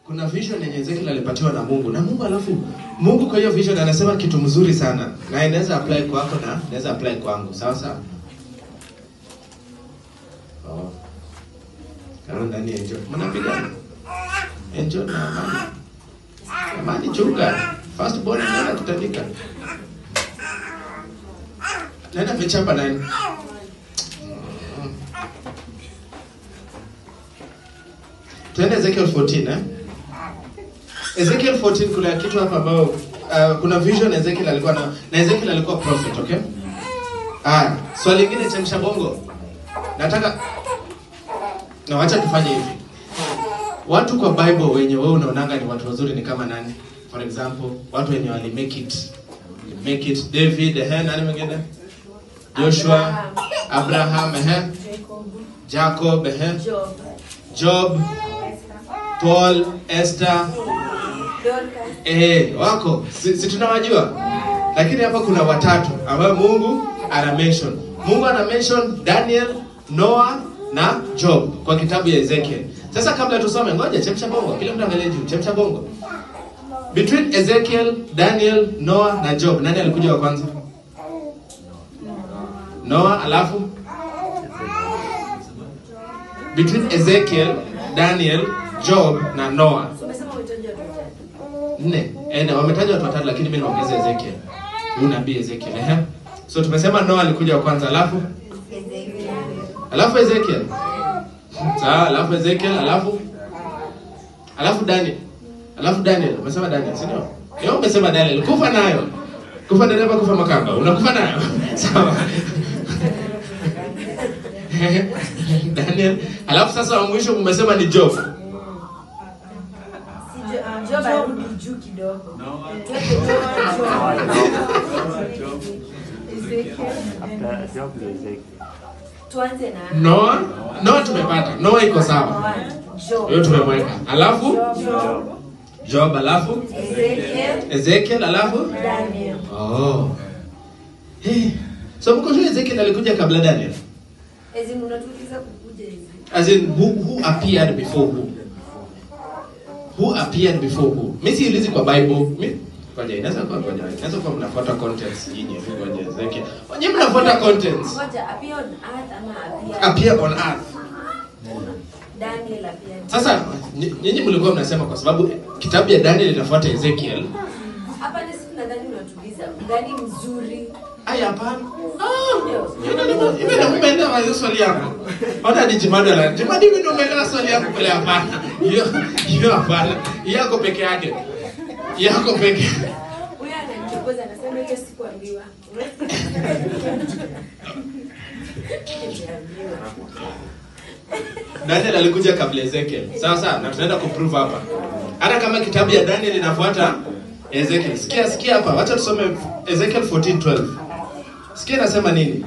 kuna vision yenye Ezekiel alipatiwa na Mungu na Mungu, alafu Mungu kwa hiyo vision anasema kitu mzuri sana, na inaweza apply kwako na inaweza apply kwangu, sawa sawa. Oh. Karo ndani ya enjoy. Mnapigana. Enjoy na amani. Amani chunga. First born anaenda kutandika. Nenda vichapa nani? Tuende Ezekiel 14 eh? Ezekiel 14 kuna kitu hapa ambao uh, kuna vision Ezekiel alikuwa na na Ezekiel alikuwa prophet, okay? Ah, swali lingine chemsha bongo. Nataka na wacha tufanye hivi. Watu kwa Bible wenye wewe unaonanga ni watu wazuri ni kama nani? For example, watu wenye wali make it. Make it David, eh, nani mwingine? Joshua, Abraham, eh, Jacob, Jacob, eh, Job, Job, Paul, Esther, Dorcas, eh, wako si, si tunawajua, lakini hapa kuna watatu ambao Mungu ana mention. Mungu ana mention Daniel, Noah na Job kwa kitabu ya Ezekiel. Sasa kabla tusome, ngoja chemsha bongo, kila mtu angalie juu, chemsha bongo. Between Ezekiel, Daniel, Noah na Job, nani alikuja wa kwanza? Noah, alafu between Ezekiel, Daniel, Job na Noah. umesema uhitaji watu watatu. Nne. Eh, na wametaja watu watatu lakini mimi naongeza Ezekiel. Huyu nabii Ezekiel, eh. So tumesema Noah alikuja wa kwanza, alafu alafu Ezekiel. Sawa, alafu Ezekiel, alafu alafu Daniel. Alafu Daniel, umesema Daniel, si ndio? Leo umesema Daniel, kufa nayo. Kufa dereva, kufa makanga. Unakufa nayo. Sawa. Daniel, alafu sasa wa mwisho umesema ni Job. Si Jo- ah, Job alirudi juu kidogo. Eh, tuweke Job, Job. Ezekiel, After job ni Ezekiel. tuanze na Noah, Noah tumepata. Noah iko sawa. Noah, Job, Hiyo tumemweka. Alafu Job, Job, alafu Ezekiel, Ezekiel, alafu Daniel. oh. Hey. So mko sure Ezekiel alikuja kabla Daniel? Ezi mnatuuliza kukuja hizi. As in who, who appeared before who? Who appeared before who? Mimi siulizi kwa Bible. Mimi ngoja inaweza kuwa ngoja. Inaweza kuwa mnafuata contents nyinyi hivi ngoja Ezekiel. Nyinyi mnafuata contents. Ngoja, appear on earth ama appear- Appear on earth. Daniel appeared. Sasa ny- nyinyi mlikuwa mnasema kwa sababu kitabu ya Daniel inafuata Ezekiel. Hapa ni siku nadhani unatuliza. Gani mzuri? Aya hapana. Mimi umeelewa hiyo swali yako. Hata ni Jimado la. Jimado mimi umeelewa swali yako pale hapana. Hiyo hiyo hapana. Yako peke yake. Yako peke. Huyu ananichokoza anasema hicho sikuambiwa. Daniel alikuja kabla Ezekiel. Sawa sawa na tunaenda kuprove hapa. Hata kama kitabu ya Daniel inafuata Ezekiel. Sikia sikia hapa. Wacha tusome Ezekiel 14:12. Sikia nasema nini?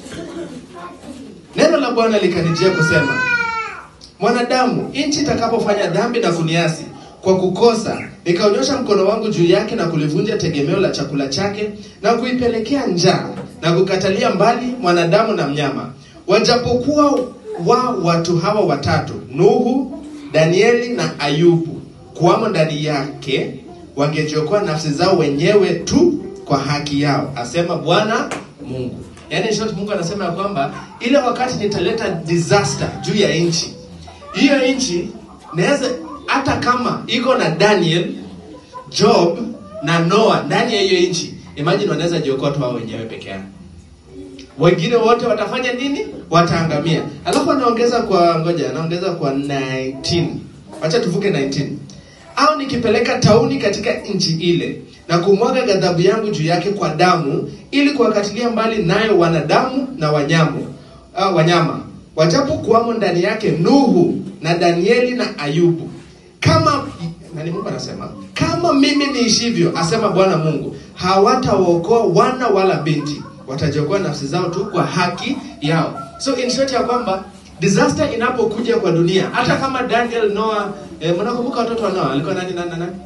Neno la Bwana likanijia kusema, mwanadamu, nchi itakapofanya dhambi na kuniasi kwa kukosa, nikaonyosha mkono wangu juu yake na kulivunja tegemeo la chakula chake na kuipelekea njaa na kukatalia mbali mwanadamu na mnyama, wajapokuwa wa watu hawa watatu, Nuhu, Danieli na Ayubu, kuwamo ndani yake, wangejiokoa nafsi zao wenyewe tu kwa haki yao, asema Bwana Mungu. Yaani in short, Mungu anasema ya kwamba ile wakati nitaleta disaster juu ya nchi, hiyo nchi naweza hata kama iko na Daniel, Job na Noah ndani ya hiyo nchi, imagine wanaweza jiokoa tu wao wenyewe peke yao wengine wote watafanya nini? Wataangamia. Alafu anaongeza kwa ngoja, anaongeza kwa 19. Acha tuvuke 19. Au nikipeleka tauni katika nchi ile na kumwaga ghadhabu yangu juu yake kwa damu, ili kuwakatilia mbali nayo wanadamu na wanyamu, uh, wanyama wajapo kuwamo ndani yake Nuhu na Danieli na Ayubu, kama nani, Mungu anasema kama mimi niishivyo, asema Bwana Mungu, hawatawaokoa wana wala binti watajiokoa nafsi zao tu kwa haki yao. So in short ya kwamba disaster inapokuja kwa dunia, hata kama Daniel, Noah, eh, mnakumbuka watoto wa Noah alikuwa nani nani na nani?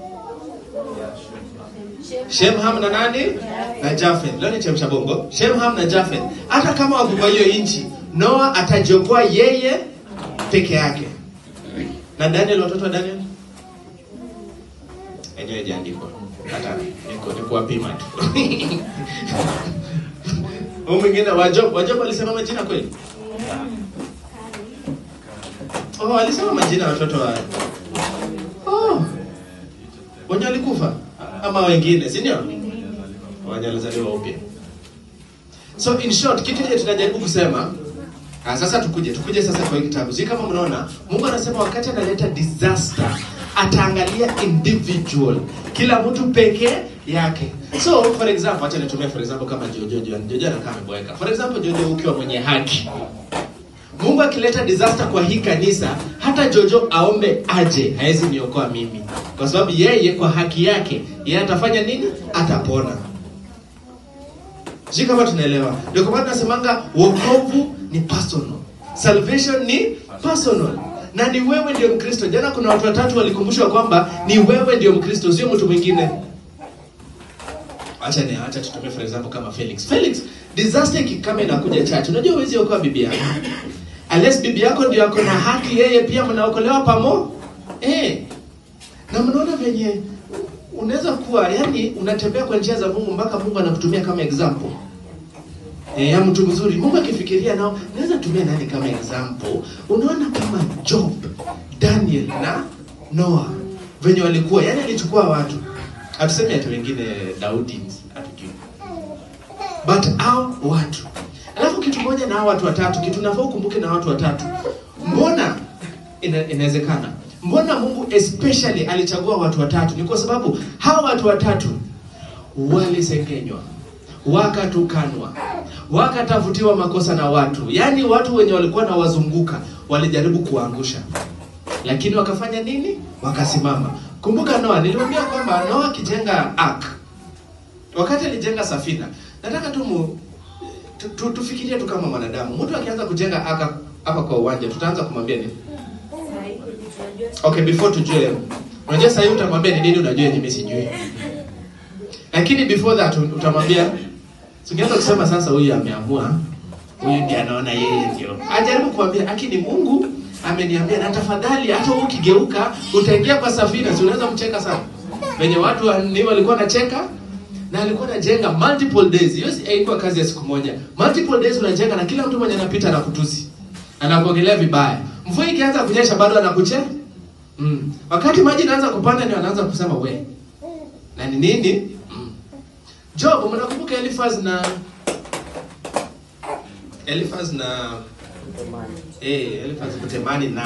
Shem, Ham na nani? Na Jafet. Leo ni chemsha bongo. Shem, Ham na Jafet. Hata kama wako kwa hiyo nchi, Noah atajiokoa yeye peke yake. Na Daniel, watoto wa Daniel? ingine haijaandikwa hata niko ni kuwapima tu huyu mwingine wajob wajob alisema majina kweli oh alisema majina ya watoto wa oh wenye walikufa ama wengine si ndio wenye walizaliwa upya so in short kitu ile tunajaribu kusema Ah, sasa tukuje tukuje sasa kwa hii kitabu. Si kama mnaona Mungu anasema wakati analeta disaster ataangalia individual, kila mtu peke yake. So for example, acha nitumie for example kama Jojo Jojo Jojo anakaa ameboeka. For example, Jojo ukiwa mwenye haki. Mungu akileta disaster kwa hii kanisa, hata Jojo aombe aje, hawezi niokoa mimi, kwa sababu yeye kwa haki yake yeye atafanya nini? Atapona. Sijui kama tunaelewa. Ndio kwa maana tunasemanga wokovu ni personal. Salvation ni personal. Na ni wewe ndio Mkristo. Jana kuna watu watatu walikumbushwa kwamba ni wewe ndio Mkristo, sio mtu mwingine. Acha ni acha tutumie for example kama Felix. Felix, disaster ikikama inakuja church. Unajua huwezi okoa bibi yako. Unless bibi yako ndio ako na haki, yeye pia mnaokolewa pamo. Eh. Na mnaona venye unaweza kuwa yani unatembea kwa njia za Mungu mpaka Mungu anakutumia kama example. Eh, ya mtu mzuri. Mungu akifikiria nao, naweza tumia nani kama example? Unaona kama Job, Daniel na Noah venye walikuwa, yani alichukua watu. Hatusemi ati wengine Daudi hatujui. But hao watu. Alafu kitu moja na hao watu watatu, kitu nafaa ukumbuke na watu watatu. Mbona ina, inawezekana? Mbona Mungu especially alichagua watu watatu? Ni kwa sababu hao watu watatu walisengenywa, wakatukanwa, wakatafutiwa makosa na watu, yaani watu wenye walikuwa na wazunguka walijaribu kuangusha, lakini wakafanya nini? Wakasimama. Kumbuka Noa, niliwaambia kwamba Noa akijenga ark, wakati alijenga safina, nataka tu mu, tu, tu, tufikirie tu kama mwanadamu. Mtu akianza kujenga ark hapa kwa uwanja, tutaanza kumwambia nini? Sahi, tunajua Okay, before tujue, unajua sasa hivi utamwambia ni nini unajua yenye mimi sijui. Lakini before that utamwambia tungeanza kusema sasa huyu ameamua, huyu ndiye anaona yeye ndio. Ajaribu kuambia lakini Mungu ameniambia na tafadhali hata wewe ukigeuka utaingia kwa safina, si unaweza mcheka sana. Wenye watu wa- ni walikuwa nacheka na alikuwa anajenga multiple days. Hiyo si- haikuwa kazi ya siku moja. Multiple days unajenga na kila mtu mwenye anapita anakutusi. Anakuongelea vibaya. Mvua ikianza kunyesha bado anakuche. Mm. Wakati maji inaanza kupanda ndio anaanza kusema we. Na ni nini? Mm. Job, mnakumbuka Eliphaz na Eliphaz na eh Eliphaz kutemani na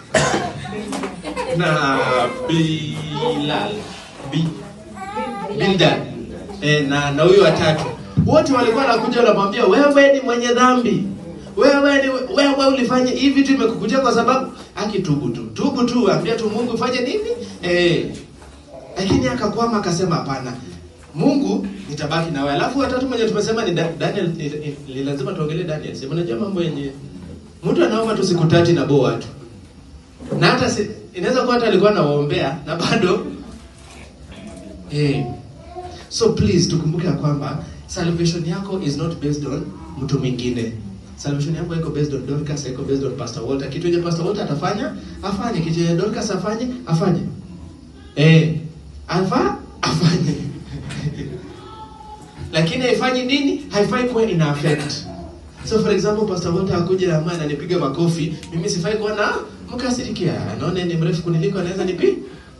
na Bilal Bi Bildad eh, na na huyo watatu wote walikuwa wanakuja wanamwambia wewe ni mwenye dhambi wewe ni wewe ulifanya hivi vitu imekukujia kwa sababu akitubu tu tubu tu ambia tu Mungu fanye nini eh lakini akakwama akasema hapana Mungu nitabaki na wewe alafu watatu mwenye tumesema ni Da- Daniel ni- ni- ni lazima tuongelee Daniel sema unajua mambo yenye mtu anaomba tu siku tatu na boa watu na hata si, inaweza kuwa hata alikuwa anawaombea na bado eh So please tukumbuke ya kwamba salvation yako is not based on mtu mwingine. Salvation yako iko based on Dorcas, iko based on Pastor Walter. Kitu yenye Pastor Walter atafanya, afanye. Kitu yenye Dorcas afanye, afanye. Eh, afa afanye. Lakini haifanyi nini? Haifai kuwa ina affect. So for example, Pastor Walter akuja ama ananipiga makofi, mimi sifai kuwa na mkasirikia. Anaona ni mrefu kuniliko anaweza nipi?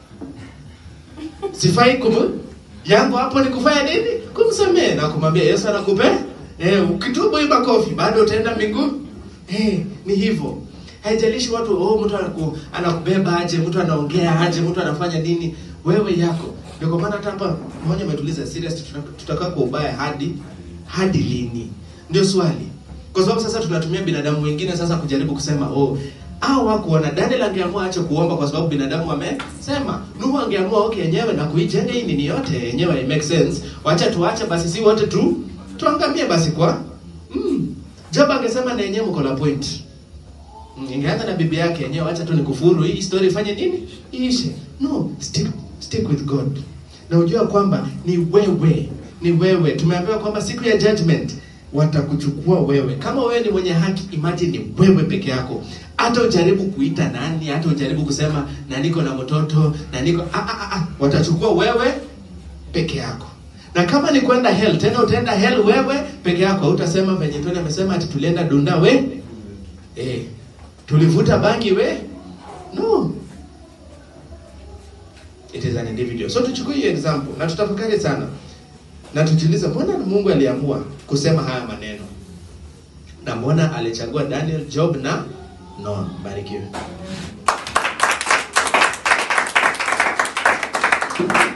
Sifai kumu yangu hapo ni kufanya nini? Kumsamehe na kumwambia Yesu anakupe. Eh, ukitubu hii makofi bado utaenda mbinguni. Eh, ni hivyo. Haijalishi watu oh, mtu anaku, anakubeba aje, mtu anaongea aje, mtu anafanya nini, wewe yako. Ndio kwa maana hata hapa mmoja ametuliza serious tuta- tutakaa kwa ubaya hadi hadi lini? Ndio swali. Kwa sababu sasa tunatumia binadamu wengine sasa kujaribu kusema oh au hakuona Daniel angeamua ache kuomba kwa sababu binadamu amesema. Nuhu angeamua okay yenyewe na kuijenga hii nini yote yenyewe it makes sense. Wacha tuache basi si wote tu tuangamie basi kwa. Mm. Job angesema na yenyewe mko na point. Mm, Ingeanza na bibi yake yenyewe acha tu nikufuru hii story ifanye nini? Iishe. No, stick stick with God. Na ujua kwamba ni wewe, ni wewe. Tumeambiwa kwamba siku ya judgment watakuchukua wewe. Kama wewe ni mwenye haki, imagine ni wewe peke yako. hata ujaribu kuita nani hata ujaribu kusema na niko na mtoto na niko ah, ah, ah, watachukua wewe peke yako na kama ni kwenda hell tena utaenda hell wewe peke yako utasema venye Tony amesema ati tulienda dunda we eh tulivuta bangi we no it is an individual so tuchukue hiyo example na tutafakari sana na tujiulize mbona Mungu aliamua kusema haya maneno na mbona alichagua Daniel, Job na Noah. Barikiwe.